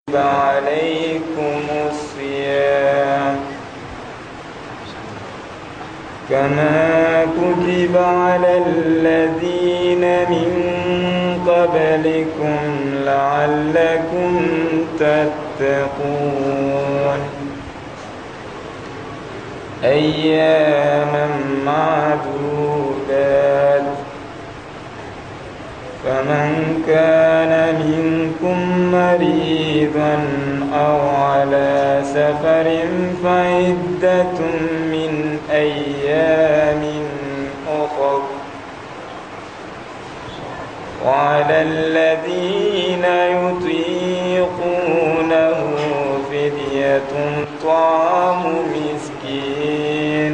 كتب عليكم الصيام كما كتب على الذين من قبلكم لعلكم تتقون أياما معدودات فمن كان منكم مريضا أو على سفر فعدة من أيام أخر وعلى الذين يطيقونه فدية طعام مسكين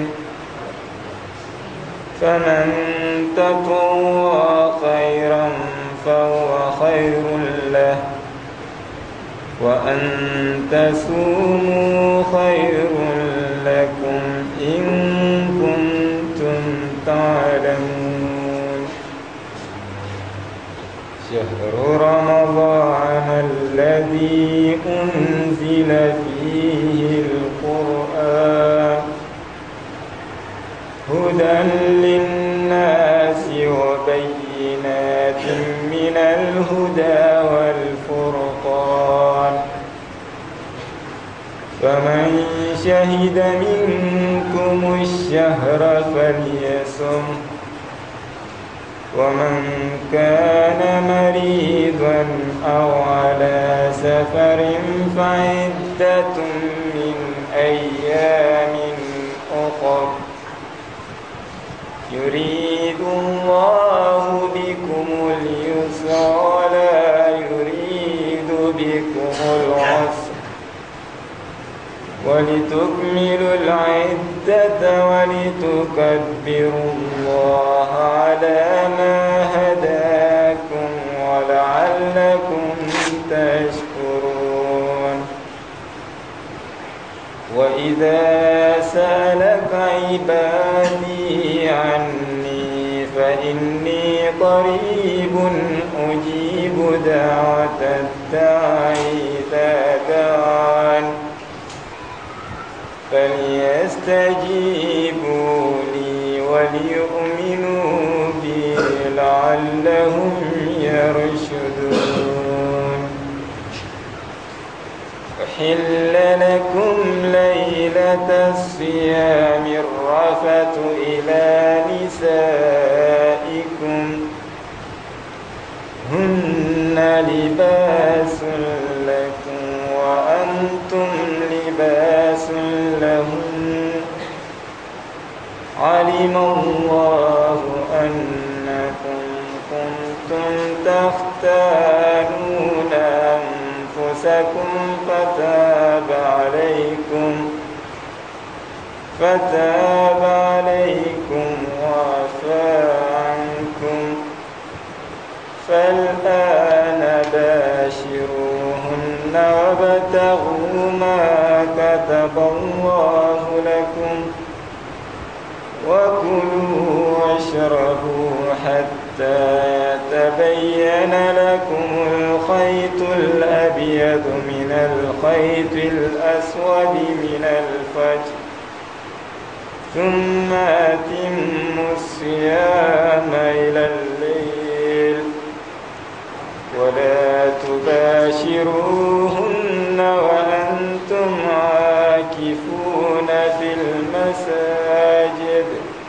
فمن تطوع خيرا فهو خير له وأن تسوموا خير لكم إن كنتم تعلمون شهر رمضان الذي أنزل فيه القرآن هدى للناس وبينات من الهدى والفرقان فمن شهد منكم الشهر فليصم ومن كان مريضا أو على سفر فعدة من أيام أخر يريد الله بكم اليسر ولا يريد بكم العسر ولتكملوا العدة ولتكبروا الله على ما هداكم ولعلكم تشكرون وإذا سألك عبادي عني فإني قريب أجيب دعوة الداعي إذا دعان فليستجيبوا لي وليؤمنوا بي لعلهم يرشدون أحل لكم ليلة الصيام الرفث إلى نسائكم هن لباس لكم وأنتم لباس لهم علم الله أنكم كنتم تختانون أنفسكم فتاب عليكم فتاب عليكم وعفى عنكم فالآن باشروهن وابتغوا ما كتب الله لكم وكلوا واشربوا حتى يتبين لكم الخيط الأبيض من الخيط الأسود من الفجر ثم أتموا الصيام إلى الليل ولا تباشروهن وأنتم عاكفون في المساجد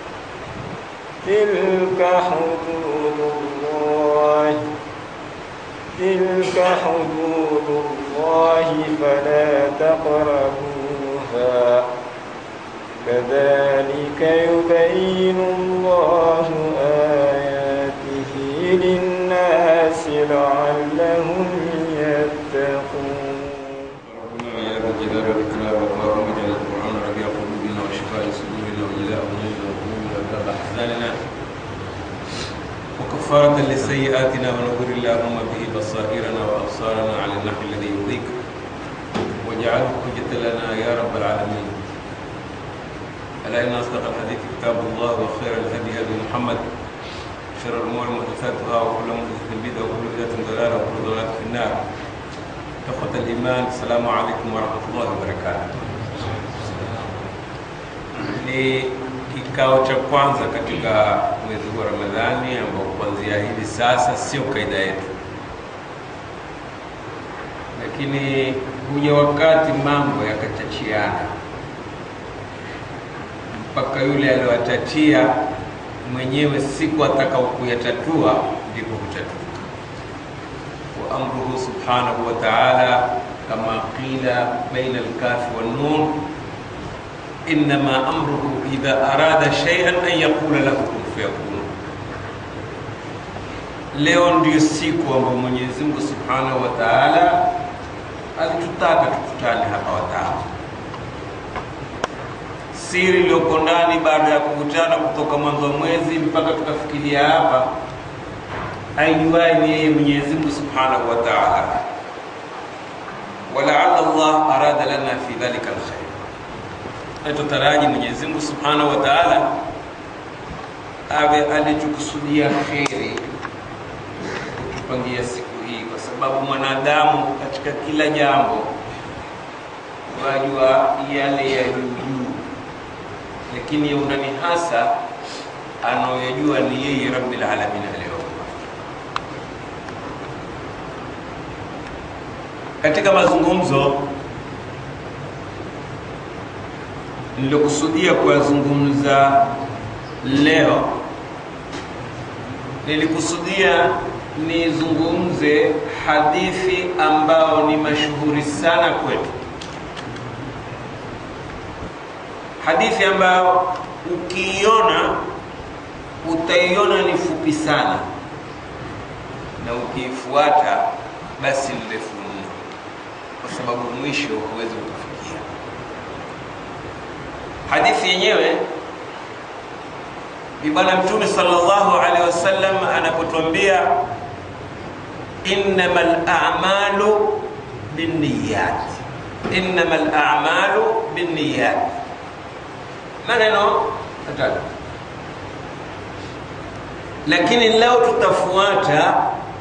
تلك حدود الله تلك حدود الله فلا تقربوها كذلك يبين الله آياته للناس لعلهم يتقون ربنا يا ذا الجلال والإكرام اللهم اجعل القرآن ربيع قلوبنا وشفاء صدورنا وجلاء همومنا وهمومنا وذهاب أحزاننا وكفارة لسيئاتنا ونور اللهم به بصائرنا وأبصارنا على النحو الذي يرضيك واجعله حجة لنا يا رب العالمين ألا إن أصدق الحديث كتاب الله وخير الهدي هدي محمد شر الأمور محدثاتها وكل محدثة بدعة وكل بدعة ضلالة وكل ضلالة في النار ikhwata liman assalamu alaikum warahmatullahi wabarakatuh ni kikao cha kwanza katika mwezi huu wa ramadhani ambao kuanzia hivi sasa sio kaida yetu lakini huja wakati mambo yakachachiana mpaka yule aliyoyatatia mwenyewe siku atakao kuyatatua ndipo hutatuka wa amruhu subhanahu wa ta'ala kama qila baina alkafi wannun innama amruhu idha arada shay'an an yaqula lahu kun fayakun leo ndiyo siku ambayo Mwenyezi Mungu subhanahu wa ta'ala alitutaka tukutane hapa watano siri iliyoko ndani baada ya kukutana kutoka mwanzo wa mwezi mpaka tukafikiria hapa aijuai ni yeye Mwenyezi Mungu Subhanahu wa Ta'ala. Walaalla Allah arada lana fi dhalika alkhair, na tutaraji Mwenyezi Mungu Subhanahu wa Ta'ala awe alitukusudia kheri kutupangia siku hii, kwa sababu mwanadamu katika kila jambo wajua yale ya juu juu lakini ya undani hasa anaoyajua ni yeye rabbil alamin aliyoumba. Katika mazungumzo nilikusudia kuyazungumza leo, nilikusudia nizungumze hadithi ambao ni mashuhuri sana kwetu hadithi ambayo ukiiona utaiona ni fupi sana na ukiifuata basi ni ndefu mno, kwa sababu mwisho huwezi kufikia. Hadithi yenyewe ni Bwana Mtume sallallahu alaihi wasallam anapotuambia innamal a'malu binniyat, innamal a'malu binniyat maneno matatu, lakini leo tutafuata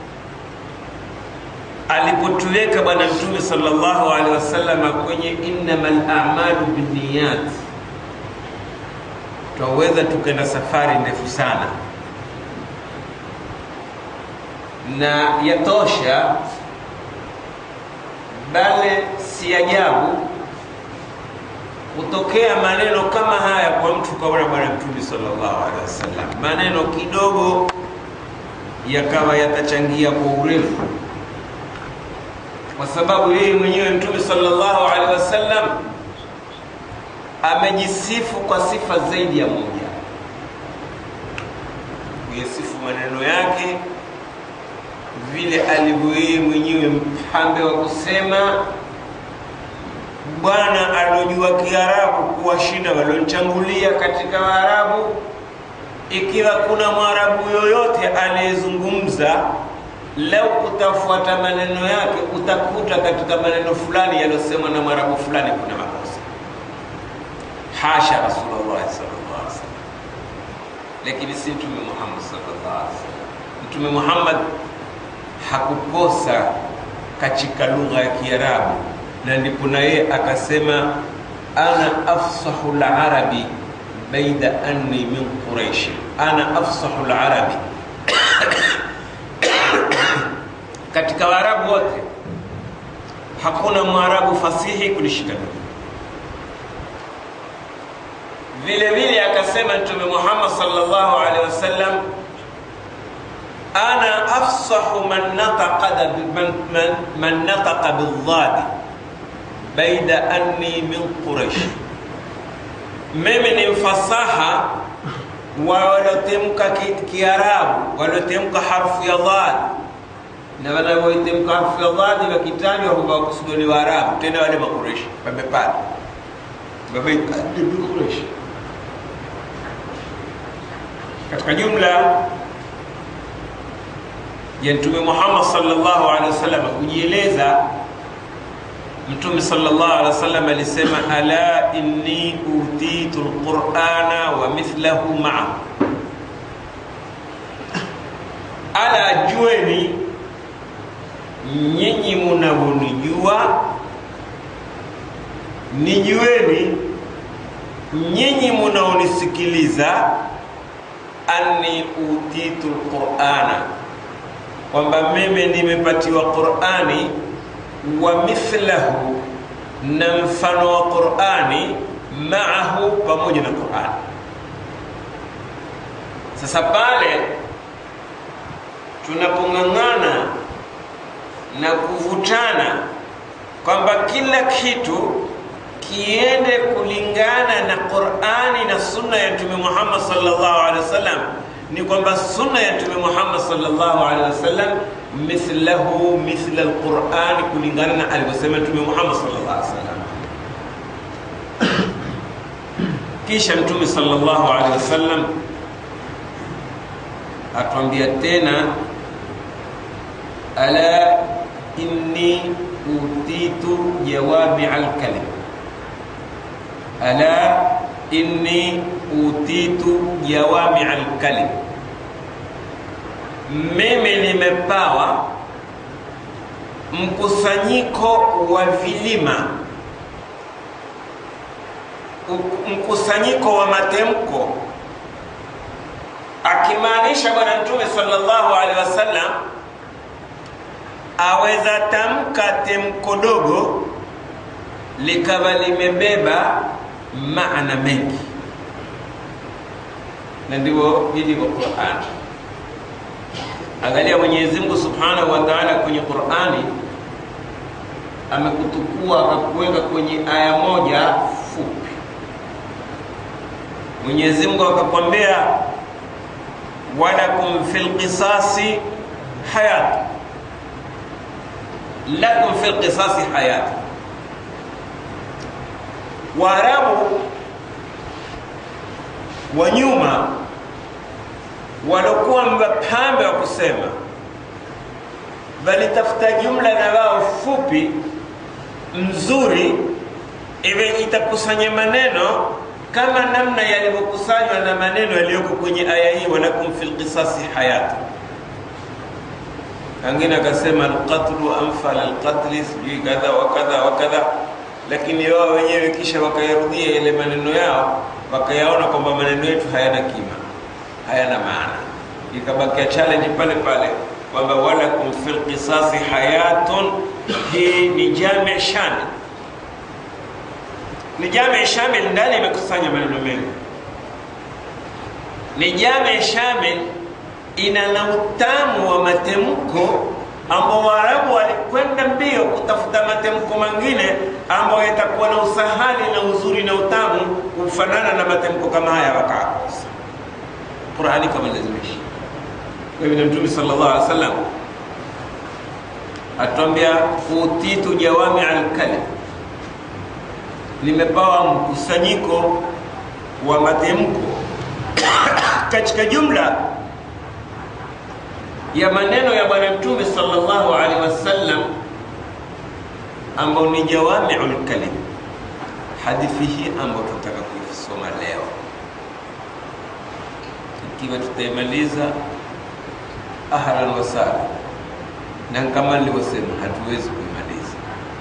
alipotuweka Bwana Mtume sallallahu alaihi wasallam kwenye innamal a'malu binniyat, twaweza tukaenda safari ndefu sana, na yatosha, bale si ajabu hutokea maneno kama haya kwa mtu kaona bwana mtume sallallahu alaihi wasallam, maneno kidogo yakawa yatachangia kwa urefu, kwa sababu yeye mwenyewe mtume sallallahu alaihi wasallam amejisifu kwa sifa zaidi ya moja, kuyasifu maneno yake vile alivyo yeye mwenyewe mpambe wa kusema Bwana aliojua Kiarabu kuwashinda walionchangulia katika Waarabu. Ikiwa kuna Mwarabu yoyote aliyezungumza, leo utafuata maneno yake, utakuta katika maneno fulani yaliyosemwa na Mwarabu fulani kuna makosa. Hasha Rasulullah sallallahu alaihi wasallam, lakini si Mtume Muhammad sallallahu alaihi wasallam. Mtume Muhammad hakukosa katika lugha ya Kiarabu na ndipo na yeye akasema ana afsahu larabi baida anni min quraishi, ana afsahu larabi katika Waarabu wote hakuna Mwarabu fasihi kunishika mimi. Vile vile akasema Mtume Muhammad sallallahu alaihi wasallam ana afsahu man nataqa man, man, man nataqa bildadi baida anni min Quraish, mimi ni mfasaha wa waliotemka Kiarabu, waliotemka harfu ya dhad, na wanaoitemka harfu ya dhad wakitajwa kwamba wakusudiwa ni Waarabu, tena wale Makureshi wamepata Quraish. Katika jumla ya Mtume Muhammad sallallahu alaihi wasallam kujieleza Mtume sallallahu alaihi wasallam alisema, ala inni utitu alqur'ana wa mithlahu ma'a, ala jueni, nyinyi munavyonijua nijueni nyinyi munaonisikiliza anni utitu lqurana kwamba mimi nimepatiwa qurani wa mithlahu na mfano wa qurani maahu pamoja na qurani sasa pale tunapong'ang'ana na kuvutana kwamba kila kitu kiende kulingana na Qur'ani na sunna ya Mtume Muhammad sallallahu alaihi wasallam, ni kwamba sunna ya Mtume Muhammad sallallahu alaihi wasallam mithlahu mithla alquran, kulingana na alivyosema Mtume Muhammad sallallahu alaihi wasallam. Kisha Mtume sallallahu alaihi wasallam atuambia tena, ala inni utitu jawami alkalim ala inni utitu jawami alkalim, mimi nimepawa mkusanyiko wa vilima, mkusanyiko wa matemko, akimaanisha Bwana Mtume sallallahu alaihi wasallam aweza tamka temko dogo likawa limebeba maana mengi, na ndivyo ilivyo Qur'an. Angalia Mwenyezi Mungu Subhanahu wa Ta'ala kwenye Qur'ani amekutukua akakuweka kwenye aya moja fupi. Mwenyezi Mungu akakwambia walakum fil qisasi hayat, lakum fil qisasi hayat Waarabu wa nyuma waliokuwa mapambe wa kusema, walitafuta jumla na wao fupi mzuri, iwe itakusanya maneno kama namna yalivyokusanywa na maneno yaliyoko kwenye aya hii, walakum fil qisasi hayatu. Angine akasema alqatlu anfal alqatli, sijui kadha wa kadha wa kadha lakini wao wenyewe kisha wakayarudia ile maneno yao, wakayaona kwamba maneno yetu hayana kima, hayana maana, ikabakia challenge pale pale kwamba walakum fil qisasi hayatun. Hii ni jami shamil, ni jami shamil, ndani imekusanya maneno mengi, ni jami shamil, ina na utamu wa matemko ambao Waarabu walikwenda mbio kutafuta matemko mengine ambayo yatakuwa na usahali na uzuri na utamu kufanana na matemko kama haya, wakakosa. Qurani kama lazimisha. Kwa hivyo Mtume sallallahu alaihi wasallam atuambia utitu jawami alkalim, nimepawa mkusanyiko wa matemko katika jumla ya maneno ya Bwana Mtume sallallahu alaihi wasallam ambao ni jawamiul kalim. Hadithi hii ambayo tunataka kuisoma leo, ikiwa tutaimaliza ahlan wa sahlan, na kama nilivyosema, hatuwezi kuimaliza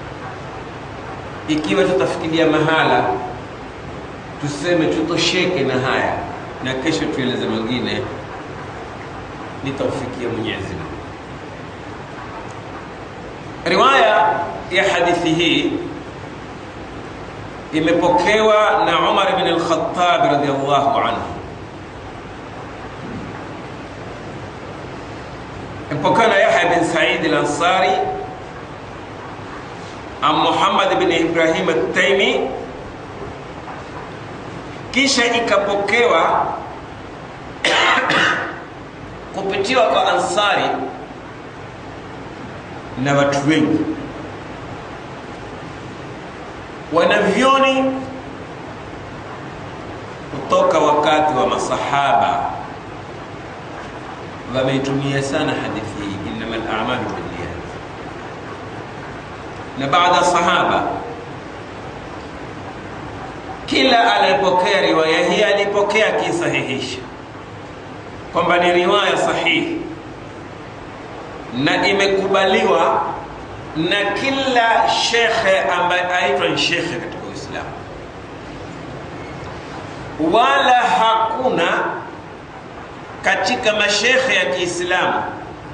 ikiwa tutafikiria mahala tuseme tutosheke na haya na kesho tueleze mengine nitaufikia Mwenyezi Mungu. Riwaya ya hadithi hii imepokewa na Umar ibn al-Khattab radhiyallahu anhu, imepokewa na Yahya bin Sa'id al-Ansari an Muhammad ibn Ibrahim at-Taymi, kisha ikapokewa kupitiwa kwa Ansari na watu wengi wanavyoni kutoka wakati wa masahaba wameitumia sana hadithi hii, innama al-a'malu binniyat, na baada ya sahaba kila aliyepokea riwaya hii alipokea akisahihisha kwamba ni riwaya sahihi na imekubaliwa na kila shekhe ambaye aitwa ni shekhe katika Uislamu, wala hakuna katika mashekhe ya Kiislamu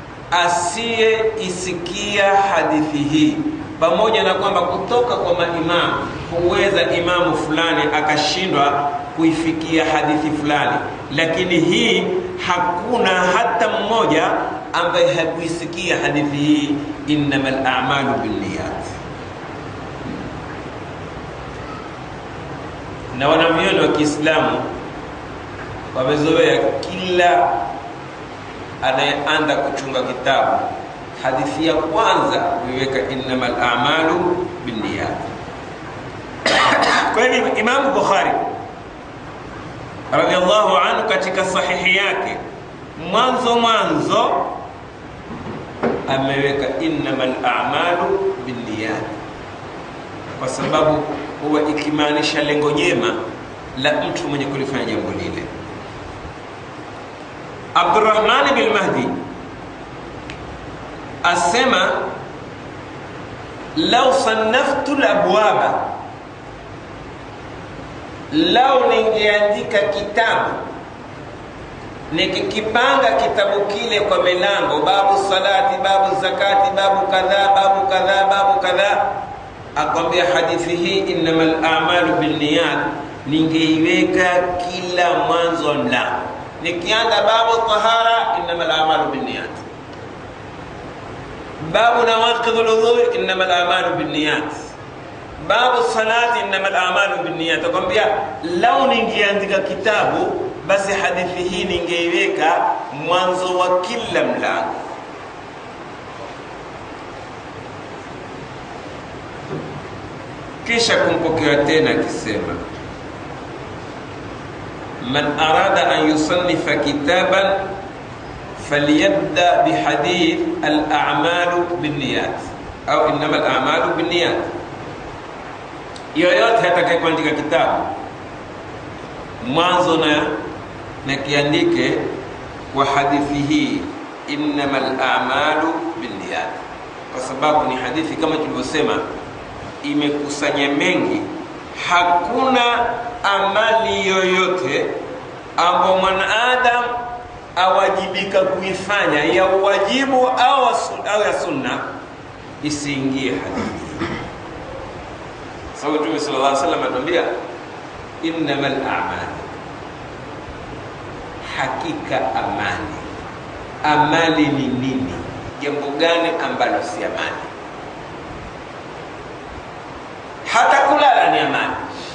asiyeisikia hadithi hii, pamoja na kwamba kutoka kwa maimamu huweza imamu fulani akashindwa kuifikia hadithi fulani, lakini hii hakuna hata mmoja ambaye hakuisikia hadithi hii, innamal a'malu binniyat. Na wanavyoni wa Kiislamu wamezoea kila anayeanza kuchunga kitabu hadithi ya kwanza kuiweka innamal a'malu binniyat. Kwa hivyo Imamu Bukhari radhiallahu anhu katika sahihi yake mwanzo mwanzo ameweka innamal a'malu binniyat, kwa sababu huwa ikimaanisha lengo jema la mtu mwenye kulifanya jambo lile. Abdurrahman bin Mahdi asema lau sannaftu labwaba, lau ningeandika kitabu nikikipanga kitabu kile kwa milango, babu salati, babu zakati, babu kadhaa, babu kadhaa, babu kadhaa, akwambia hadithi hii innamal a'malu binniyat, ningeiweka kila mwanzo wa mlango. Nikianza babu tahara, innamal a'malu binniyat, babu nawaqidhul udhu, innamal a'malu binniyat, babu salati, innamal a'malu binniyat. Akwambia lau ningeandika kitabu basi hadithi hii ningeiweka mwanzo wa kila mlango. Kisha kumpokea tena akisema, man arada an yusannifa kitaban falyabda bihadith al-a'malu binniyat au innama al-a'malu binniyat. Yoyote atakaye kuandika kitabu mwanzo na na kiandike kwa hadithi hii innamal a'malu binniyat, kwa sababu ni hadithi kama tulivyosema, imekusanya mengi. Hakuna amali yoyote ambayo mwanadamu awajibika kuifanya ya uwajibu au, au ya sunna isiingie hadithi hii, sababu Mtume sallallahu alaihi wasallam atuambia innamal a'malu hakika amali. Amali ni nini? Jambo gani ambalo si amali? Hata kulala ni amali,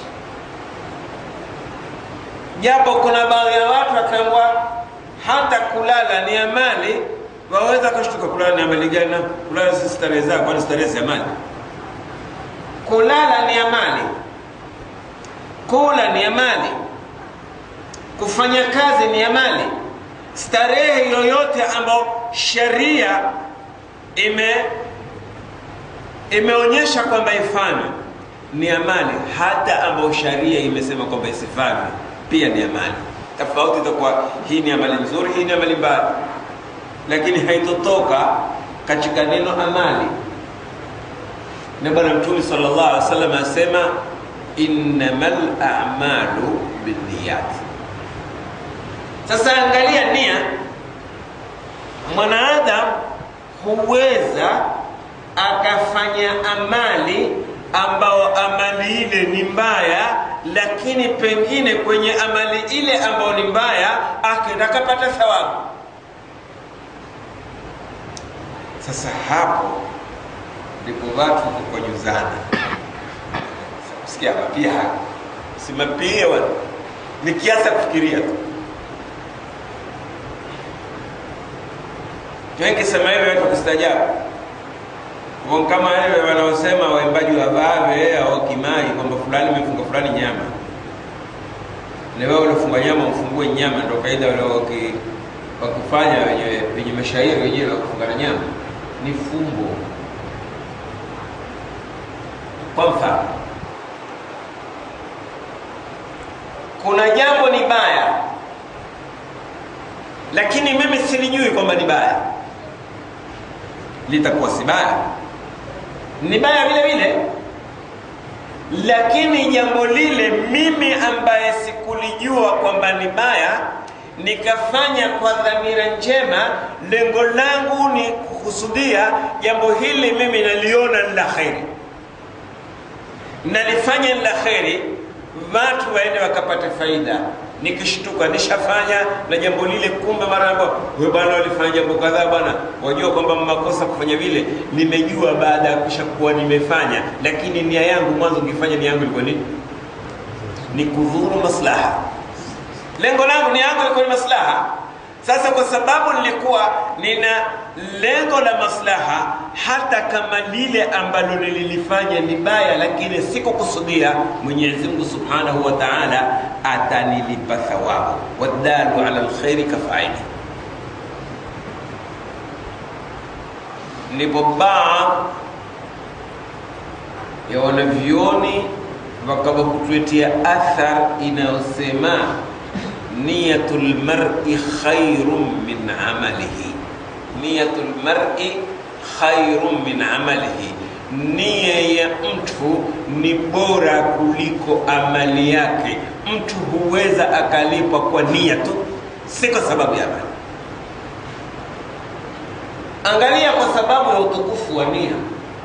japo kuna baadhi ya watu wakaambiwa hata kulala ni amali, waweza kushtuka. Kulala ni amali gani? Kulala si starehe zako, kwani starehe si amali? Kulala ni amali, kula ni amali kufanya kazi ni amali. Starehe yoyote ambayo sheria ime imeonyesha kwamba ifanywe ni amali, hata ambayo sharia imesema kwamba isifanywe pia ni amali. Tofauti itakuwa hii ni amali nzuri, hii ni amali mbaya, lakini haitotoka katika neno amali. Na Bwana Mtume sallallahu alaihi wasallam asema innamal a'malu binniyat. Sasa angalia nia, mwanadamu huweza akafanya amali ambao amali ile ni mbaya, lakini pengine kwenye amali ile ambayo ni mbaya akenda akapata thawabu. Sasa hapo ndipo watu kukonyuzana. Sikia mapia simapie wana ni kiasi kufikiria tu wengi sema hivyo watu kustajabu kama wewe wanaosema waimbaji wa vave au kimai kwamba fulani umefunga fulani nyama na wewe ulifunga nyama ufungue nyama ndio kaida wale wakifanya wenye wenye mashairi wenyewe wa kufunga na nyama ni fumbo kwa mfano kuna jambo ni baya lakini mimi silijui kwamba ni baya litakuwa si baya ni baya vile vile lakini jambo lile mimi ambaye sikulijua kwamba ni baya nikafanya kwa dhamira njema lengo langu ni kukusudia jambo hili mimi naliona ni la kheri nalifanya ni la kheri watu waende wakapate faida nikishtuka nishafanya na jambo lile kumbe mara ambayo huyo bwana walifanya jambo kadhaa bwana wajua kwamba makosa kufanya vile nimejua baada ya kisha kuwa nimefanya lakini nia yangu mwanzo ukifanya nia yangu ilikuwa nini ni kudhuru maslaha lengo langu nia yangu ilikuwa ni maslaha sasa kwa sababu nilikuwa nina lengo la maslaha hata kama lile ambalo nililifanya ni baya lakini sikukusudia mwenyezi mungu subhanahu wa taala atanilipa thawabu wadalu ala lkhairi kafaili ndipo baadhi ya wanavyoni wakawa kutuletea athar inayosema niyatu lmari khairun min amalihi niyatu lmari khairun min amalihi nia ya mtu ni bora kuliko amali yake mtu huweza akalipwa kwa nia tu si kwa sababu ya amali angalia kwa sababu ya utukufu wa nia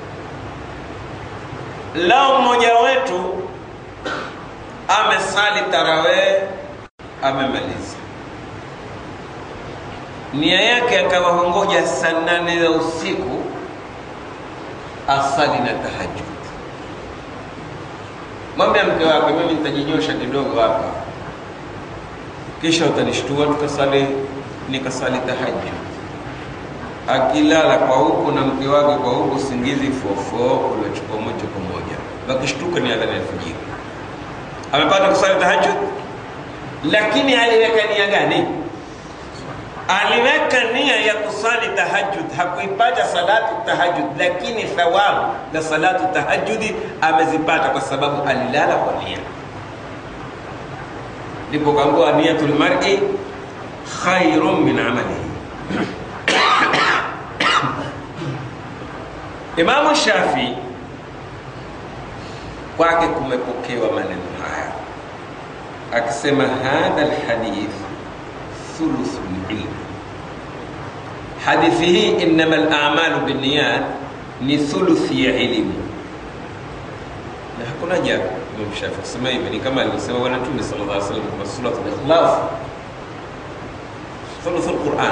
lao mmoja wetu amesali tarawee amemaliza nia yake akawa hongoja saa nane za usiku asali na tahajud mwambia mke wake mimi nitajinyosha kidogo hapa kisha utanishtua tukasali nikasali tahajud akilala kwa huku na mke wake kwa huku usingizi fofo uliochukua moja kwa moja wakishtuka ni adhana alfajiri amepata kusali tahajud lakini aliweka nia gani aliweka nia ya kusali tahajud hakuipata salatu tahajud lakini thawabu za salatu tahajudi amezipata kwa sababu alilala kwa nia ndipo kaambiwa niyatul mar'i khairun min amalihi imamu shafii kwake kumepokewa maneno haya akisema hadha lhadith thuluthu lilm hadithi hii innama lamalu binniyat ni thuluthi ya elimu na hakuna jabu imam shafi kusema hivi ni kama alivyosema bwana mtume sala llah salam kwa surat likhlas thuluthu lquran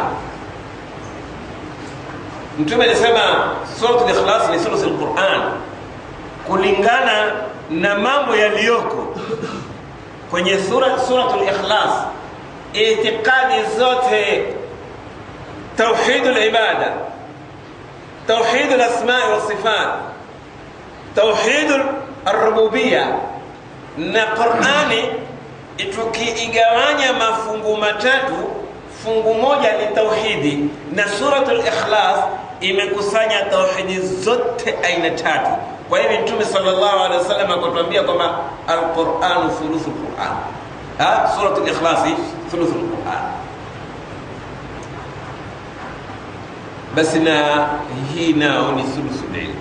mtume alisema surat likhlas ni thuluthu lquran kulingana na mambo yaliyoko kwenye sura suratul ikhlas itikadi zote tauhid libada tauhid lasmai wasifat tauhid alrububiya na qurani tukiigawanya mafungu matatu fungu moja ni tauhidi na suratul ikhlas imekusanya tauhidi zote aina tatu kwa hivi mtume sallallahu alaihi wasallam akatuambia kwamba alquranu thuluthu lquran suratu likhlasi thuluthu lquran basi na hii nao ni thuluthu lilm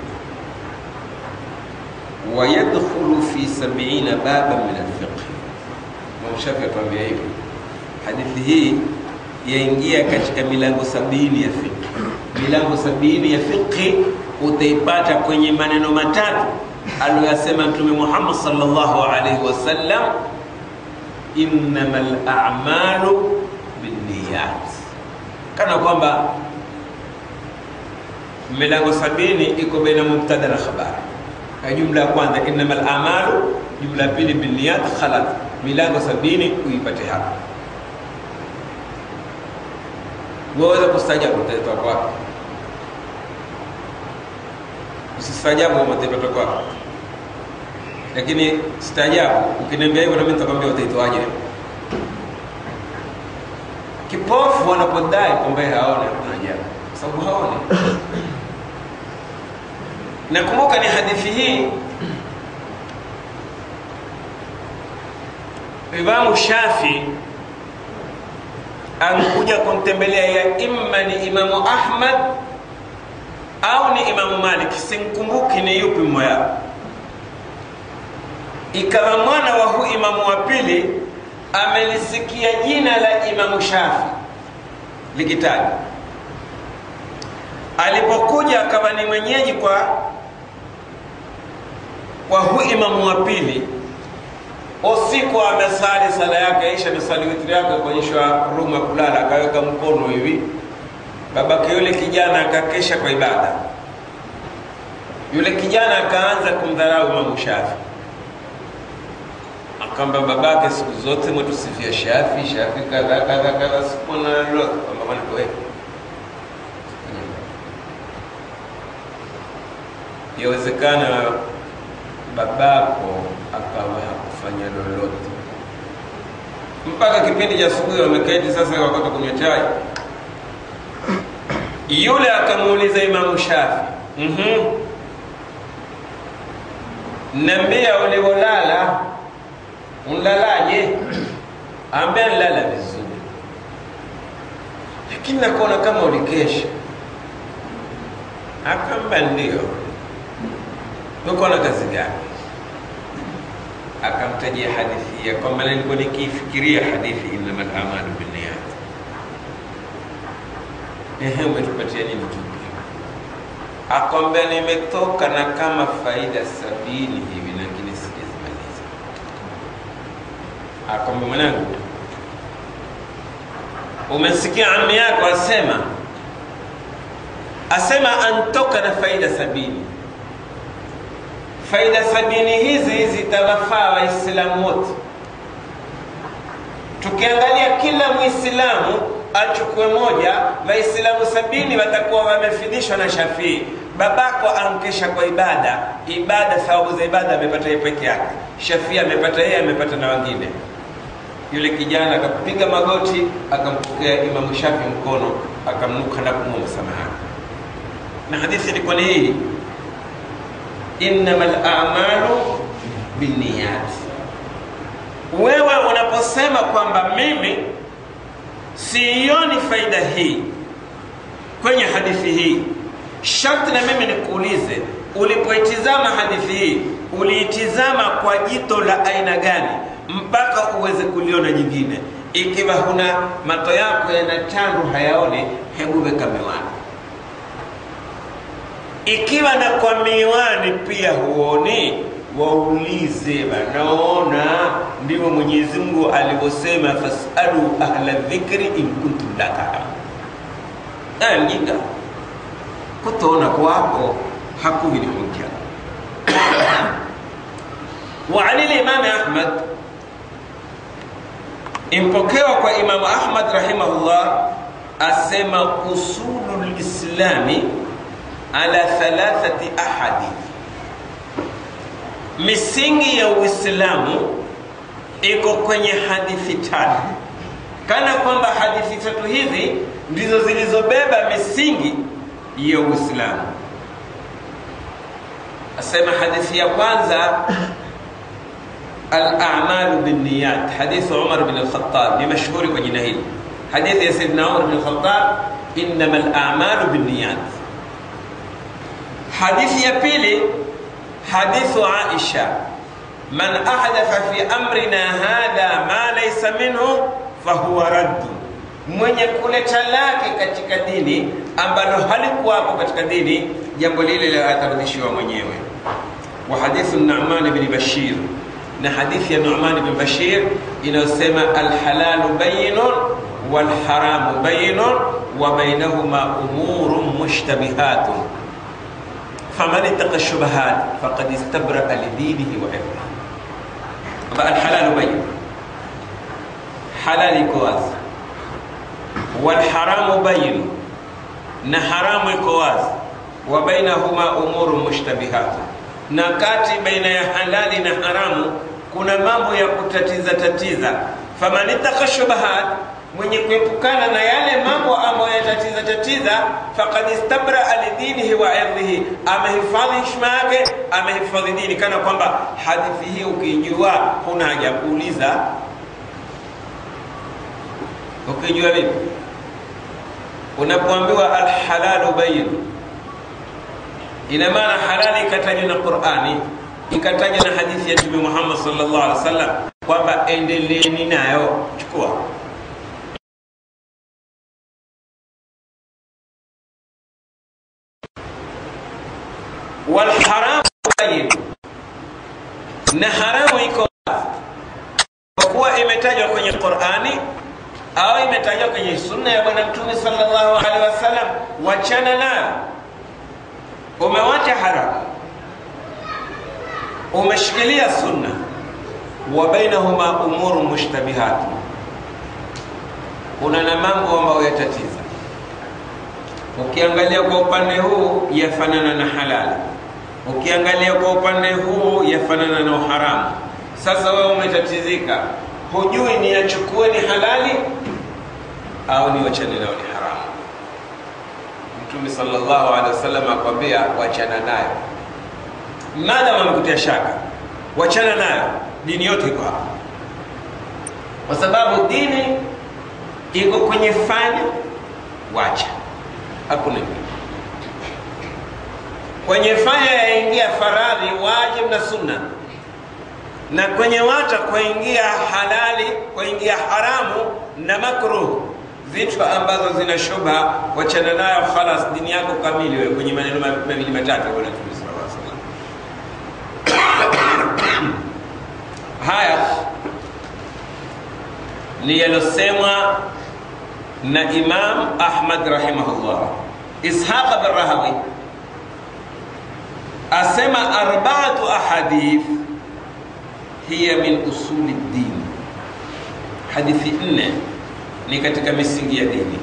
wayadkhulu fi sabiina baban min alfiqhi Imam Shafi atuambia hivi hadithi hii yaingia katika milango sabini ya fiqhi milango sabini ya fiqhi utaipata kwenye maneno matatu aliyoyasema mtume Muhammad sallallahu alaihi wasallam innamal a'malu binniyat kana kwamba milango sabini iko baina mubtada na khabari jumla ya kwanza innamal a'malu jumla ya pili binniyat khalat milango sabini uipate hapa waweza kustajabu utaitoa kwako usistaajabu kama utaipata kwako lakini staajabu ukiniambia hivyo nami nitakwambia utaitoaje kipofu wanapodai kwamba haone hakuna ajabu kwa sababu haone nakumbuka ni hadithi hii imamu shafi amekuja kumtembelea ya imma ni imamu ahmad au ni imamu malik simkumbuki ni yupi mmoja ikawa mwana wa huu imamu wa pili amelisikia jina la imamu shafi likitaja alipokuja akawa ni mwenyeji kwa kwa huu imamu wa pili usiku amesali sala yake isha amesali witri yake kuonyeshwa rumu ya kulala akaweka mkono hivi babake yule kijana akakesha kwa ibada yule kijana akaanza kumdharau imamu shafi akamba babake siku zote mwetusifia shafi shafi kadha kadha kadha sikuna lolote kwamba bwana wewe yawezekana babako akawa hakufanya lolote mpaka kipindi cha asubuhi wameketi sasa wakati kunywa chai yule akamuuliza imamu shafi mm-hmm. nambia ulivolala unlalaje ambia nlala vizuri lakini nakuona kama ulikesha akamba ndio uko na kazi gani akamtajia hadithi ya kwamba nilikuwa nikiifikiria hadithi innama lamalu binniyat ehe umetupatia nini tupi akwambia nimetoka na kama faida sabini hivi lakini sijazimaliza akwambia mwanangu umesikia ami yako asema asema antoka na faida sabini faida sabini hizi zitawafaa waislamu wote tukiangalia kila mwislamu achukue moja waislamu sabini watakuwa wamefidhishwa na shafii babako ankesha kwa ibada ibada thawabu za ibada amepata yeye peke yake shafii amepata yeye amepata na wengine yule kijana akapiga magoti akampokea imamu shafi mkono akamnuka na kumwa msamaha na hadithi ilikuwa ni hii innama lamalu binniyat wewe unaposema kwamba mimi siioni faida hii kwenye hadithi hii sharti na mimi nikuulize ulipoitizama hadithi hii uliitizama kwa jito la aina gani mpaka uweze kuliona jingine ikiwa huna mato yako yana chandu hayaoni hebu weka miwani ikiwa na kwa miwani pia huoni waulize wanaona ndivyo mwenyezi mungu alivyosema fasalu ahla dhikri in kuntum la taalamun aya mjinga kutoona kwako hakuvi ni hujja وعن الإمام أحمد impokewa kwa imamu ahmad rahimahullah asema usulu lislami ala thalathati ahadi misingi ya uislamu iko kwenye hadithi tatu kana kwamba hadithi tatu hizi ndizo zilizobeba misingi ya uislamu asema hadithi ya kwanza الأعمال بالنيات حديث عمر بن الخطاب بمشهور وجنهيل حديث يا سيدنا عمر بن الخطاب إنما الأعمال بالنيات حديث يبيلي حديث عائشة من أحدث في أمرنا هذا ما ليس منه فهو رد mwenye kuleta lake katika dini ambalo halikuwapo katika dini jambo lile atarudishiwa mwenyewe wa hadithu numan bni bashir na hadithi ya Nu'man bin Bashir inayosema alhalalu bayinun walharamu bayinun wa bainahuma umurun mushtabihatun faman ittaqa shubahat faqad istabraa lidinihi wa irdihi. Alhalalu bayin, halali iko wazi, walharamu bayin, na haramu iko wazi, wa bainahuma umurun mushtabihatun na kati baina ya halali na haramu kuna mambo ya kutatiza tatiza faman ittaka shubahat mwenye kuepukana na yale mambo ambayo yatatiza tatiza faqad istabraa lidinihi wa irdhihi amehifadhi heshima yake amehifadhi dini kana kwamba hadithi hii ukijua huna haja kuuliza ukijua vipi unapoambiwa alhalalu bayin ina maana halali ikatajwa na qurani ikatajwa na hadithi ya mtume muhammad sallallahu alaihi wasallam kwamba endeleeni nayo chukua walharamu bayin na haramu iko kwa kuwa imetajwa kwenye qurani au imetajwa kwenye sunna ya bwana mtume sallallahu alaihi wasallam wachana nayo umewacha haramu umeshikilia sunna wa bainahuma umuru mushtabihat kuna na mambo ambayo yatatiza ukiangalia kwa upande huu yafanana na halali ukiangalia kwa upande huu yafanana na uharamu sasa wewe umetatizika hujui ni yachukue ni halali au ni wachane nao ni haramu mtume sallallahu alaihi wasallam akwambia wachana nayo madam amekutia shaka wachana nayo dini yote iko hapa kwa sababu dini iko kwenye fanya wacha hakuna ingine kwenye fanya yaingia faradhi wajib na sunna na kwenye wacha kwaingia halali kwaingia haramu na makruh vitu ambazo zina shubha wachana nayo khalas dini yako kamili wewe kwenye maneno mawili matatu bwana Mtume sallallahu alaihi wasallam haya ni yalosemwa na Imam Ahmad rahimahullah Ishaq bin Rahawi asema arba'atu ahadith hiya min usuli din, hadithi nne ni katika misingi ya dini.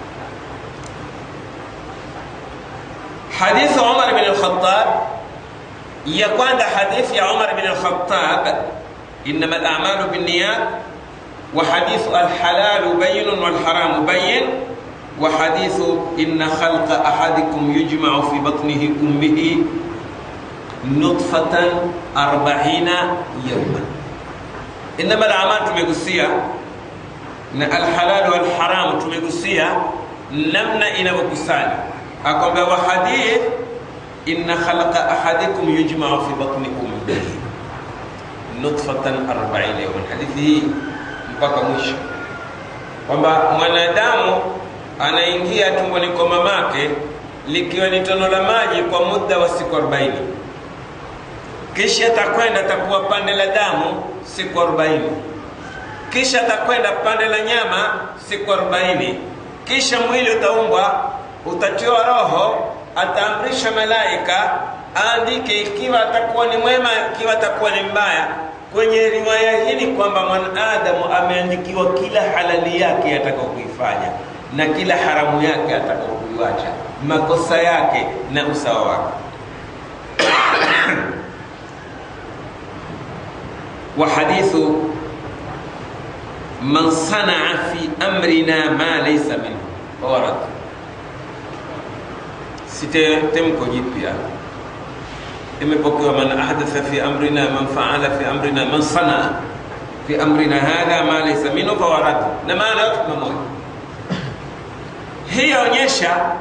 Hadithi Umar bin al-Khattab ya kwanza, hadithi ya Umar bin al-Khattab, innama al-a'malu binniyat وحديث الحلال بين والحرام بين وحديث إن خلق أحدكم يجمع في بطنه أمه نطفة أربعين يوما إنما الأعمال تميقسيا الحلال والحرام تميقسيا نمنا إنا وكسانا أقول وحديث إن خلق أحدكم يجمع في بطن أمه نطفة أربعين يوما حديثه mpaka mwisho kwamba mwanadamu anaingia tumboni kwa mamake likiwa ni tono la maji kwa muda wa siku 40 kisha atakwenda atakuwa pande la damu siku 40 kisha atakwenda pande la nyama siku 40 kisha mwili utaumbwa utatiwa roho ataamrisha malaika aandike ikiwa atakuwa ni mwema ikiwa atakuwa ni mbaya kwenye riwaya hili kwamba mwanadamu ameandikiwa kila halali yake atakao kuifanya na kila haramu yake atakao kuiwacha makosa yake na usawa wake wa hadithu man sanaa fi amrina ma laysa minhu warad site temko jipya imepokewa man ahdatha fi amrina man faala fi amrina man sanaa fi amrina hadha ma laysa minhu fawarad na maana yote pamoja hii yaonyesha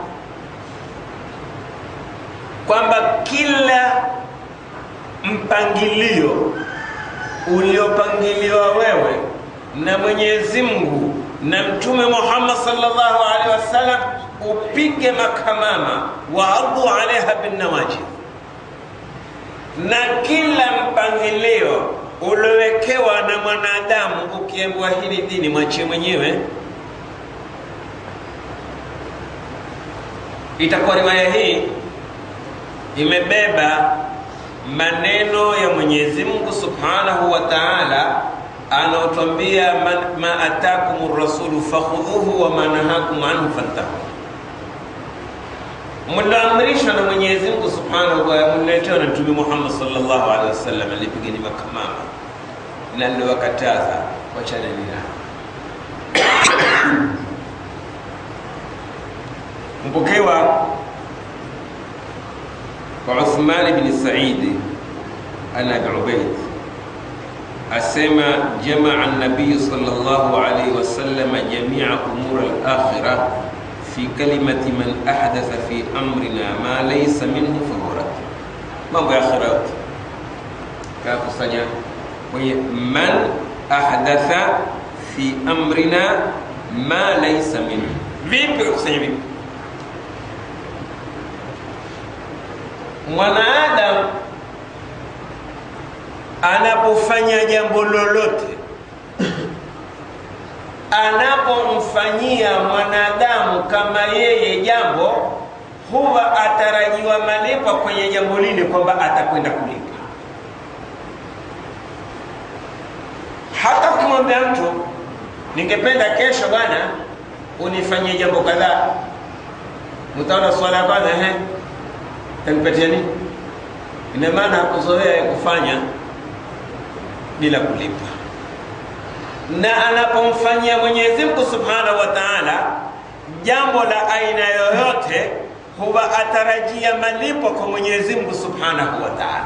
kwamba kila mpangilio uliopangiliwa wewe na Mwenyezi Mungu na Mtume Muhammad sallallahu alaihi wasallam upige makamama waadhu alaiha binnawajid na kila mpangilio uliowekewa na mwanadamu ukiambiwa hili dini mwachie mwenyewe itakuwa riwaya hii imebeba maneno ya Mwenyezi Mungu Subhanahu wa Ta'ala anaotwambia ma atakum rasulu fakhudhuhu wa ma nahakum anhu fantahu mlioamrishwa na Mwenyezi Mungu Subhanahu wa Ta'ala mliletewa na Mtume Muhammad sallallahu alaihi wasallam alipigeni makamama na aliwakataza wachana nina mpokewa kwa Uthman bin Said ana Abi Ubaid asema jamaa an-nabiy sallallahu alayhi wasallam jami'a umur al-akhirah fi kalimati man ahdatha fi amrina ma laysa minhu fahuwa mambo ya akhira yote kakusanya kwenye man ahdatha fi amrina ma laysa minhu vipi kakusanya vipi mwanaadamu anapofanya jambo lolote anapomfanyia mwanadamu kama yeye jambo huwa atarajiwa malipo kwenye jambo lile kwamba atakwenda kulipa hata kumwambia mtu ningependa kesho bwana unifanyie jambo kadhaa mtaona swala ya kwanza ehe tanipatia nini ina maana hakuzoea kufanya bila kulipa na anapomfanyia mwenyezi mungu subhanahu wa taala jambo la aina yoyote huwa atarajia malipo kwa mwenyezi mungu subhanahu wa taala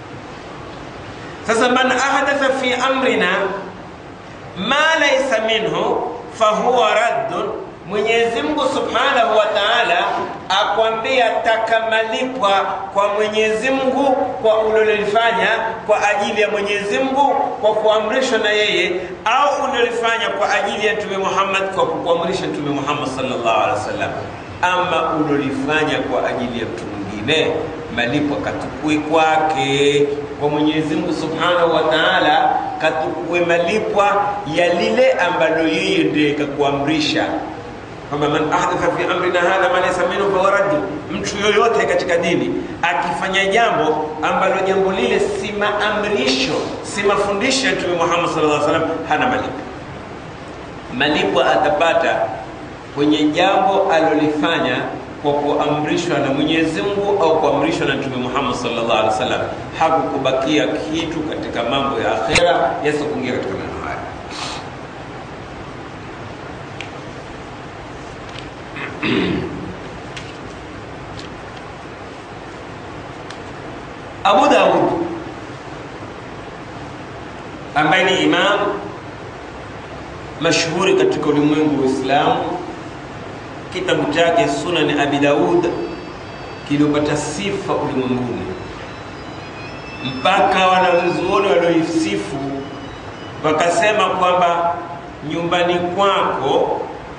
sasa man ahdatha fi amrina ma laisa minhu fahuwa raddun mwenyezi mungu subhanahu wa taala akwambia taka malipwa kwa mwenyezi mungu kwa ulilolifanya kwa ajili ya mwenyezi mungu kwa kuamrishwa na yeye au ulilolifanya kwa ajili ya mtume muhammad kwa kuamrisha mtume muhammad sallallahu alaihi wasallam ama ulilolifanya kwa ajili ya mtu mwingine malipo katukue kwake kwa mwenyezi mungu subhanahu wa taala katukue malipwa ya lile ambalo yeye ndiye kakuamrisha kwamba man ahdatha fi amrina hadha ma laysa minhu fahuwa raddu, mtu yoyote katika dini akifanya jambo ambalo jambo lile si maamrisho si mafundisho ya Mtume Muhammad sallallahu alaihi wasallam, hana malipo. Malipo atapata kwenye jambo alolifanya kwa kuamrishwa na Mwenyezi Mungu au kuamrishwa na Mtume Muhammad sallallahu alaihi wasallam, hakukubakia kitu katika mambo ya akhera yasiyokuingia katika maneno haya. Abu Daud ambaye ni imam mashuhuri katika ulimwengu wa Uislamu, kitabu chake Sunan Abi Daud kiliopata sifa ulimwenguni mpaka wanazuoni walioisifu wakasema kwamba nyumbani kwako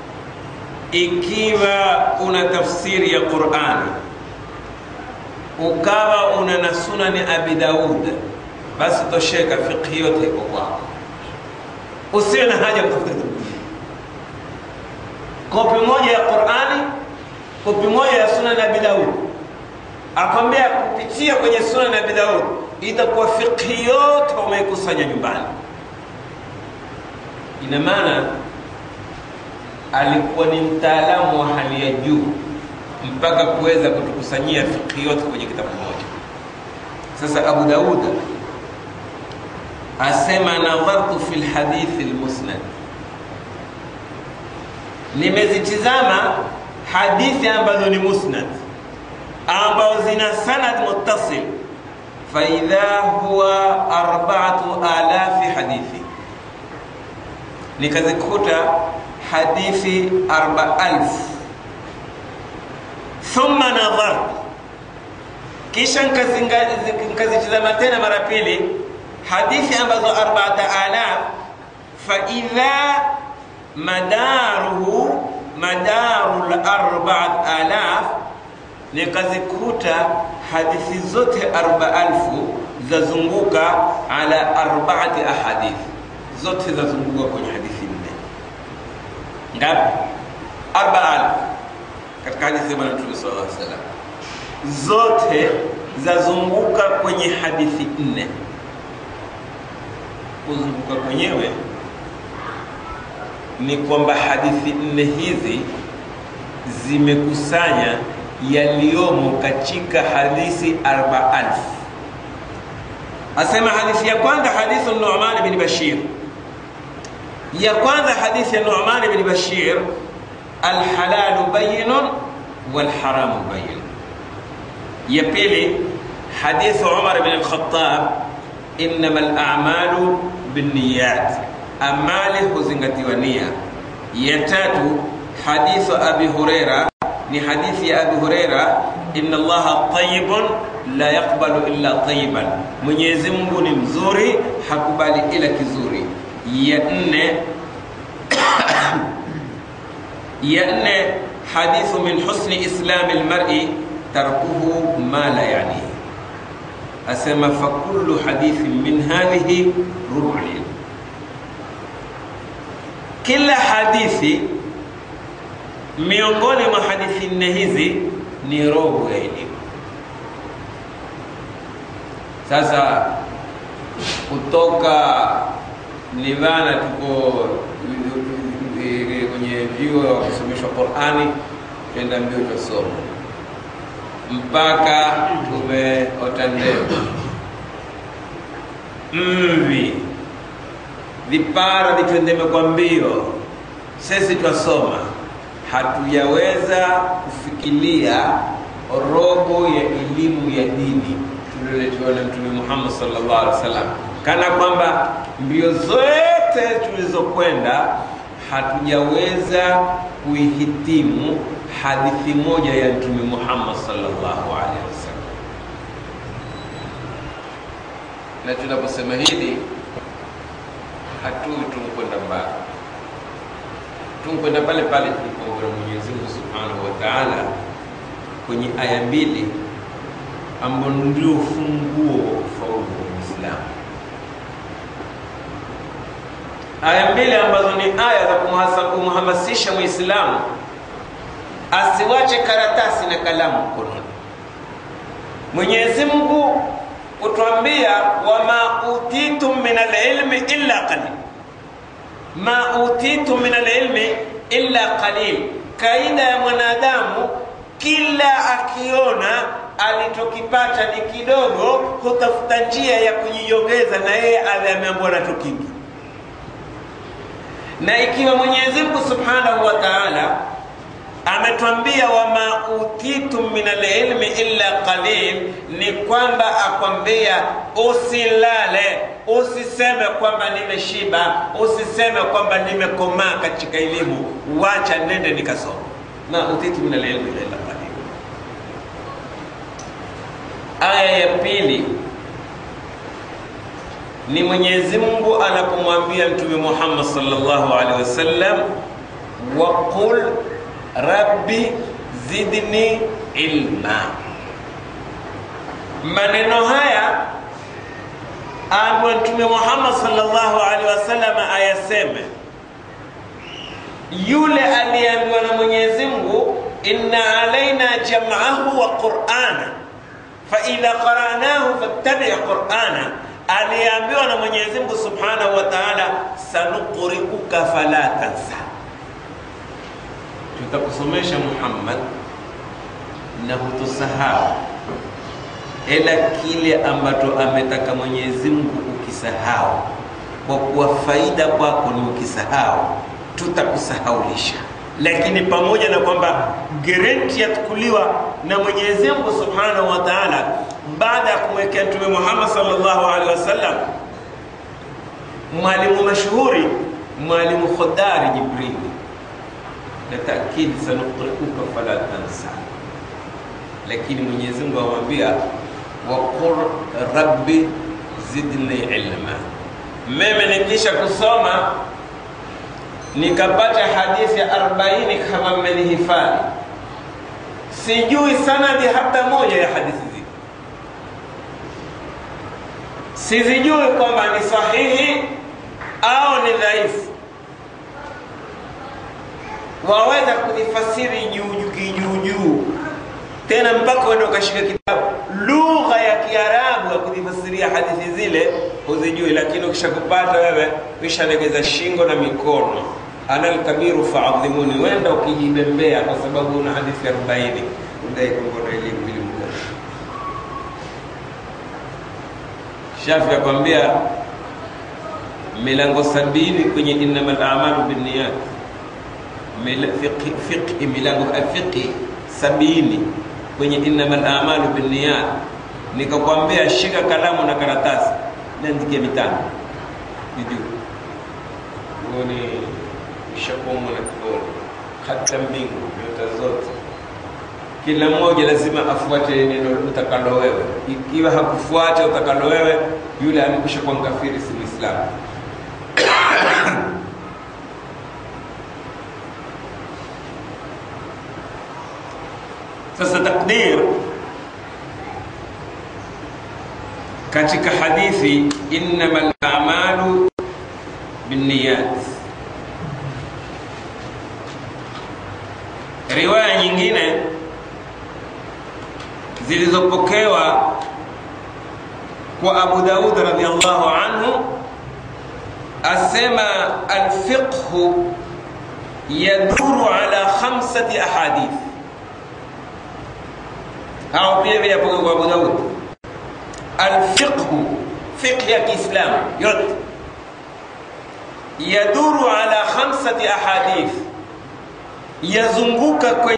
ikiwa una tafsiri ya Qur'ani ukawa una na sunani Abi Daud, basi tosheka, fiqhi yote iko kwako, usiwe na haja kutafuta kitabu kingine. Kopi moja ya Qur'ani, kopi moja ya sunani Abi Daud, akwambia kupitia kwenye sunani Abi Daud itakuwa fiqhi yote umeikusanya nyumbani. Ina maana alikuwa ni mtaalamu wa hali ya juu mpaka kuweza kutukusanyia fiqhi yote kwenye kitabu moja. Sasa Abu Daud asema nadhartu fi lhadithi lmusnad, nimezitizama hadithi ambazo ni musnad ambazo zina sanad muttasil, faidha huwa arbaatu alafi hadithi, nikazikuta hadithi arba alfu thumma nadhartu, kisha nkazitizama tena mara pili hadithi ambazo arbaata alaf, faidha madaruhu madaru larbaat alaf, nikazikuta hadithi zote arba alfu zazunguka ala arbaati ahadithi, zote zazunguka kwenye hadithi nne. Ngapi? arba alfu katika hadithi ya Bwana Mtume sallallahu alaihi wasallam zote zazunguka kwenye hadithi nne. Kuzunguka kwenyewe ni kwamba hadithi nne hizi zimekusanya yaliyomo katika hadithi arba alfu. Asema hadithi ya kwanza hadithi Nu'man bin Bashir, ya kwanza hadithi ya Nu'man bin Bashir alhalalu bayinun walharamu bayin. Ya pili hadithu Umar bin al-Khattab, innama al-a'malu binniyat, amali huzingatiwa nia. Ya tatu hadithu Abi Huraira ni hadithi ya Abi Huraira, inna Allaha tayyibun la yaqbalu illa tayiban, Mwenyezi Mungu ni mzuri, hakubali ila kizuri. Ya nne ya nne hadithu min husni islami lmari tarkuhu ma la yanihi, asema fakullu hadithin min hadhihi rubu lilm, kila hadithi miongoni mwa hadithi nne hizi ni robo ya elimu. Sasa kutoka nivana tuko kwenye vyuo wakisomeshwa Qurani, twenda mbio twasoma mpaka tumeota ndevu, mvi, vipara vitwendeme kwa mbio, sisi twasoma hatujaweza kufikiria robo ya elimu ya dini tulioletewa na Mtume Muhammad sallallahu alaihi wasallam, kana kwamba mbio zote tulizokwenda hatujaweza kuihitimu hadithi moja ya Mtume Muhammad sallallahu alaihi wasallam. Na tunaposema hili hatui tumkwenda mbali tunkwenda pale pale tulipoona Mwenyezi Mungu Subhanahu wa Ta'ala kwenye aya mbili ambazo ndio funguo wa kufaulu wa Uislamu. Aya mbili ambazo ni aya za kumhamasisha Muislamu asiwache karatasi na kalamu mkononi. Mwenyezi Mungu kutuambia wama utitum min alilmi illa qalil ma utitu min alilmi illa qalil. Kaida ya mwanadamu kila akiona alichokipata ni kidogo, hutafuta njia ya kujiongeza, na yeye awe ameambiwa nacho kingi. Na ikiwa Mwenyezi Mungu Subhanahu wa Ta'ala ametwambia wama utitum min alilmi illa qalil, ni kwamba akwambia usilale, usiseme kwamba nimeshiba, usiseme kwamba nimekomaa katika elimu, wacha nende nikasoma. Ma utitu min alilmi illa qalil. Aya ya pili ni Mwenyezi Mungu anapomwambia Mtume Muhammad sallallahu alaihi wasallam, waqul rabbi zidni ilma. Maneno haya ambayo Mtume Muhammad sallallahu alaihi wasallam ayaseme, yule aliyeambiwa na Mwenyezi Mungu, inna alaina jam'ahu wa qur'ana fa idha qara'nahu fattabi' qur'ana, aliyeambiwa na Mwenyezi Mungu subhanahu wa ta'ala, sanuqri'uka fala tansa tutakusomesha Muhammad na hutusahau, ila kile ambacho ametaka Mwenyezi Mungu ukisahau, kwa kuwa faida kwako ni ukisahau, tutakusahaulisha. Lakini pamoja na kwamba garanti yatukuliwa na Mwenyezi Mungu Subhanahu wa Ta'ala, baada ya kumwekea Mtume Muhammad sallallahu alaihi wasallam mwalimu mashuhuri, mwalimu Khodari Jibrili na taakidi sanuqriuka fala tansa, lakini Mwenyezi Mungu amwambia waqul rabbi zidni ilma. Mimi nikisha kusoma nikapata hadithi ya arobaini kama mmenihifadhi, sijui sanadi hata moja ya hadithi zile, sizijui kwamba ni sahihi au ni dhaifu waweza kuzifasiri juu kijuujuu, tena mpaka uende ukashika kitabu lugha ya Kiarabu ya kuzifasiria hadithi zile huzijui, lakini ukishakupata wewe ushalegeza shingo na mikono. ana alkabiru faadhimuni, wenda ukijibembea kwa sababu una hadithi arobaini udai kwamba una elimu elimu gani? Shafi akwambia milango sabini kwenye innamal a'malu binniyat fiqhi milango fiqhi sabini kwenye innamal a'malu binniyat. Nikakwambia shika kalamu na karatasi, niandikie mitano nijue uone ushakomwa na kidole, hata mbingu nyota zote kila mmoja lazima afuate neno utakalo wewe. Ikiwa hakufuata utakalo wewe, yule amekwisha kuwa mkafiri, si Muislamu. Sasa takdir katika hadithi innamal a'malu binniyat, riwaya nyingine zilizopokewa kwa Abu Daud radhiallahu anhu asema alfiqhu yaduru ala khamsati ahadith au pia vile apokewa kwa Abu Daud alfiqhu fiqh ya Kiislamu yote yaduru ala khamsati ahadith yazunguka kwenye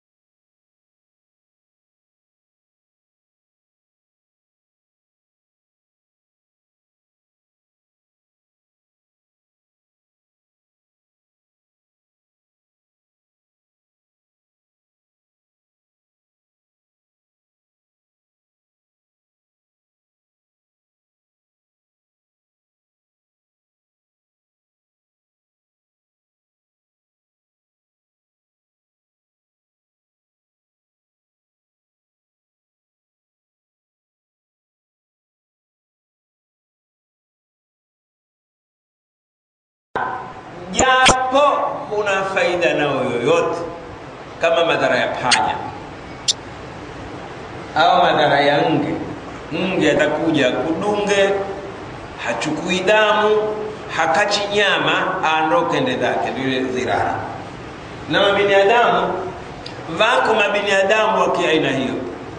japo kuna faida nao yoyote kama madhara ya panya au madhara ya nge. Nge atakuja kudunge, hachukui damu, hakachi nyama, aondoke ende zake, ndio zirara. Na mabinadamu wako mabinadamu wa kiaina hiyo.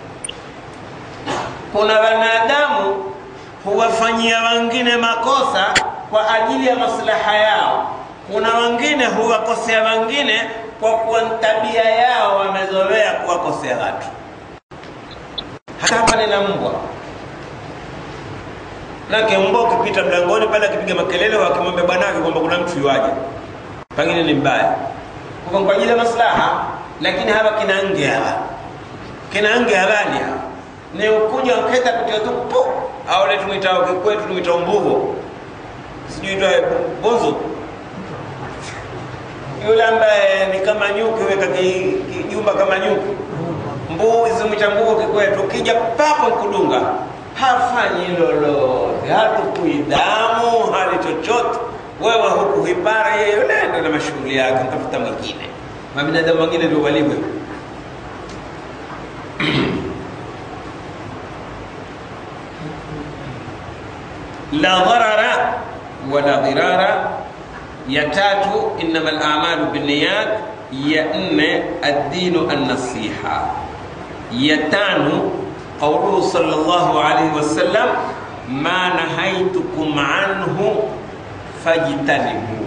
Kuna wanadamu huwafanyia wengine makosa kwa ajili ya maslaha yao. Kuna wengine huwakosea wengine kwa kuwa tabia yao wamezoea kuwakosea watu. Hata hapa nina mbwa nake, mbwa ukipita mlangoni pale akipiga makelele, wakimwambia bwanake kwamba kuna mtu yuaje, pengine ni mbaya, kwa kwa ajili ya maslaha. Lakini hawa kina nge hawa kina nge halali hawa ni ukuja uketa kutia tu pu au ile tumwitao kwetu tumwitao mbugo sijui ito bozo yule ambaye ni kama nyuki weka kijumba kama nyuki mbuzi mwita mbugo kikwetu ukija papo kudunga hafanyi lolote hatukui damu hali chochote wewe huku hipara yeye yule ndo na mashughuli yake tafuta mwingine mabinadamu wengine ndio walivyo la dharara wala dhirara. Ya tatu innama al-a'malu binniyat. Ya nne ad-dinu an-nasiha. Ya tano qawluhu sallallahu alayhi wasallam ma nahaitukum anhu fajtanibuhu.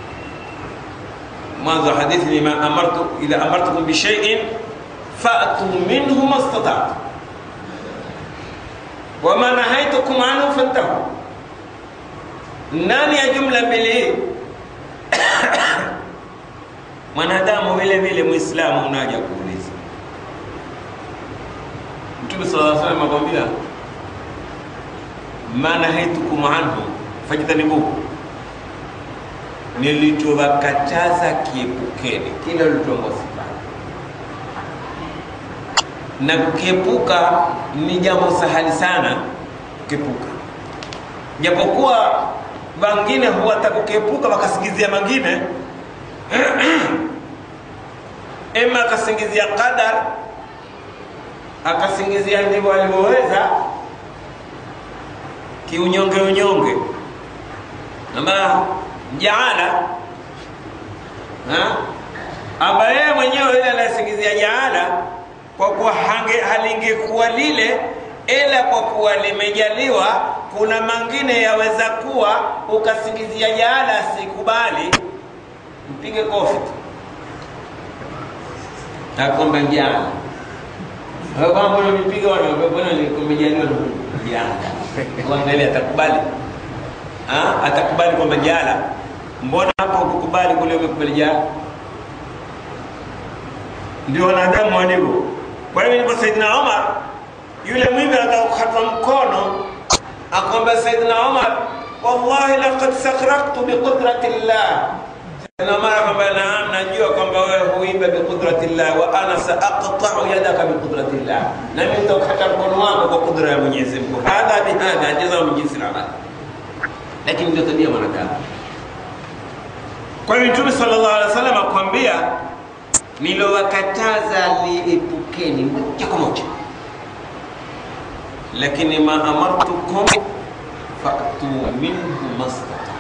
Mwanzo hadithi ni ma amartu idha amartukum bi shay'in fa'tu minhu mastata'tum wa ma nahaitukum anhu fantahu ndani ya jumla mbili hii mwanadamu vile vile Muislamu unaja kuuliza. Mtume sallallahu alaihi wasallam akwambia, ma nahaitukum anhu fajtanibuhu, nilichowakataza kiepukeni, kila ulichomba sifanye. Na kukiepuka ni jambo sahali sana kukiepuka, japokuwa wengine huwata kukiepuka wakasingizia mangine ema akasingizia qadar, akasingizia ndivyo alivyoweza kiunyonge unyonge, ama jaala amba yeye mwenyewe yule anayesingizia jaala kwa kuwa halingekuwa lile ila kwa kuwa limejaliwa, kuna mangine yaweza kuwa ukasingizia jaala sikubali, mpige kofi tu akomba jana mbona mipiga mbona kumejaliwa jana uangalia atakubali ha? atakubali kwamba jala mbona hapo ukukubali kule umekubali jala ndio wanadamu walivyo kwa hiyo ndipo saidina omar yule mwivi akakatwa mkono akamwambia saidina omar wallahi laqad sakraktu biqudrati llah saidina omar akamwambia naam najua kwamba wewe huiba biqudrati llah wa ana saaqtau yadaka biqudrati llah nami nitakata mkono wako kwa kudra ya mwenyezi mungu hadha bihadha jazaa min jinsi lamal lakini ndio tabia mwanadamu kwa hiyo mtume sallallahu alaihi wasallam akwambia nilowakataza liepukeni moja kwa moja lakini ma amartukum fatu minhu mastata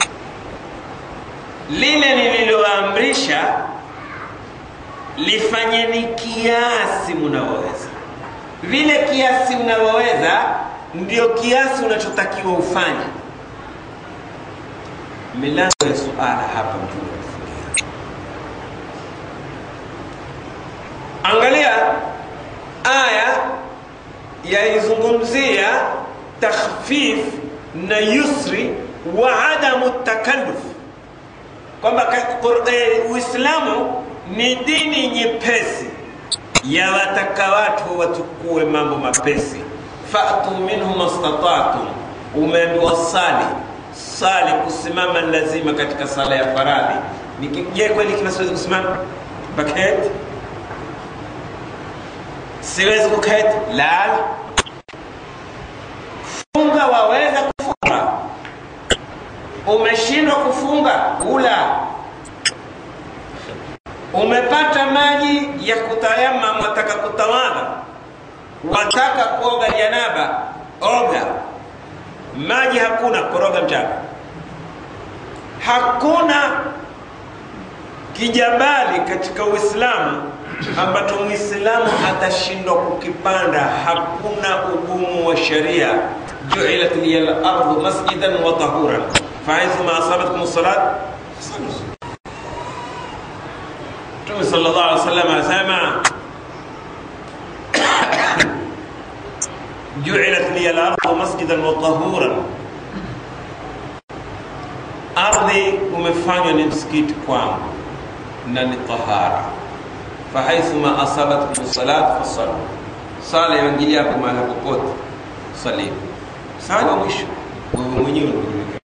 lile nililoamrisha lifanyeni kiasi mnavyoweza vile kiasi mnavyoweza ndio kiasi unachotakiwa ufanye milango ya suala hapa mtume amefungia angalia aya yaizungumzia takhfif na yusri wa adamu takalluf kwamba uislamu ni dini nyepesi yawataka watu wachukue mambo mapesi fatu minhu mastatatum umeambiwa sali sali kusimama lazima katika sala ya faradhi je kweli kila siwezi kusimama baketi siwezi kuketi lala funga waweza kufunga umeshindwa kufunga ula umepata maji ya kutayamam wataka kutawadha wataka kuoga janaba oga maji hakuna koroga mchanga hakuna kijabali katika uislamu ambacho mwislamu atashindwa kukipanda hakuna ugumu wa sharia juilat liya lardhu masjidan wa tahuran fahaithuma asabatkum salat mtume sal llah alih wasallam anasema juilat liya lardhu masjidan wa tahuran ardhi umefanywa ni msikiti kwangu na ni tahara fahaithuma asabatkum salat fasalu sala yaingilia hapo mahala popote salini sala mwisho wewe mwenyewe unajiweka